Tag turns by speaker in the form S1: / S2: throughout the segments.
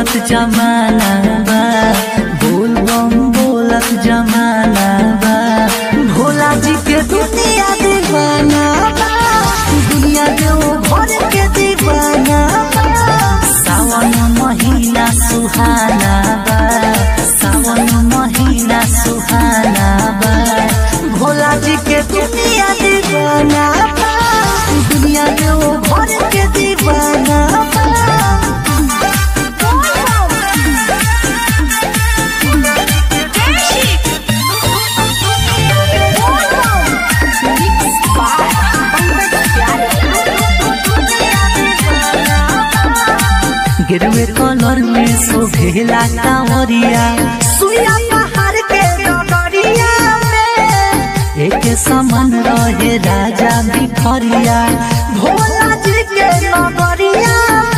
S1: बोलत जमाना बा बोल बम बोलत जमाना बा भोला जी के दुनिया दीवाना बा दुनिया जो भर के दीवाना बा सावन महीना सुहाना बा सावन महीना सुहाना बा भोला जी के दुनिया दीवाना बा दुनिया जो भर के दीवाना बा गिरवे कलर में शोभेला कांवरिया सुइया पहाड़ के डगरिया में एक समान रहे राजा भिखरिया भोला जी के नगरिया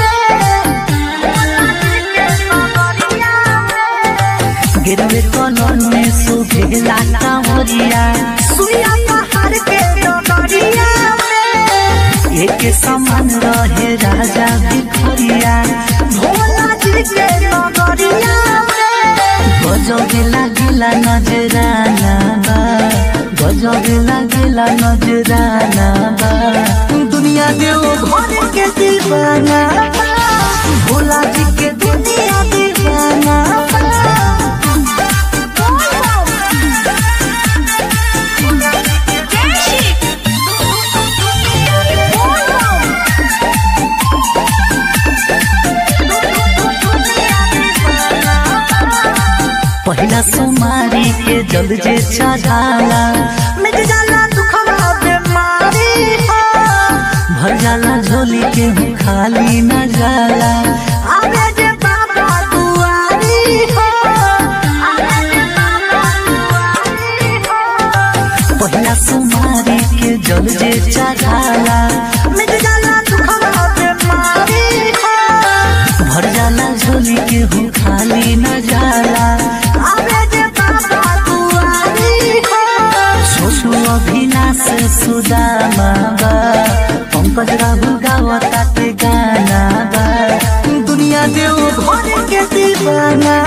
S1: में गिरवे कलर में शोभेला कांवरिया सुइया पहाड़ के डगरिया में एक समान रहे राजा भिखरिया भोला जी के नगरिया गजबे लागेला नजराना बा गजबे लागेला नजराना बा दुनिया देव घर के दीवाना बा भोला जी के दुनिया दीवाना बा पहिला सोमारी के जल जे चढ़ाला मिट जाला दुखवा बीमारी हो भर जाला झोली के हूँ खाली न जाला आवे जे बाबा दुआरी हो पहिला सोमारी के जल जे चढ़ाला मिट जाला दुखवा बीमारी हो भर जाला झोली के हूँ खाली न जाला आवे जे बाबा दुआरी हो छोटू अभिनाश सुदामा बा पंकज राहु गावता के गाना बा दुनिया देव घर के दीवाना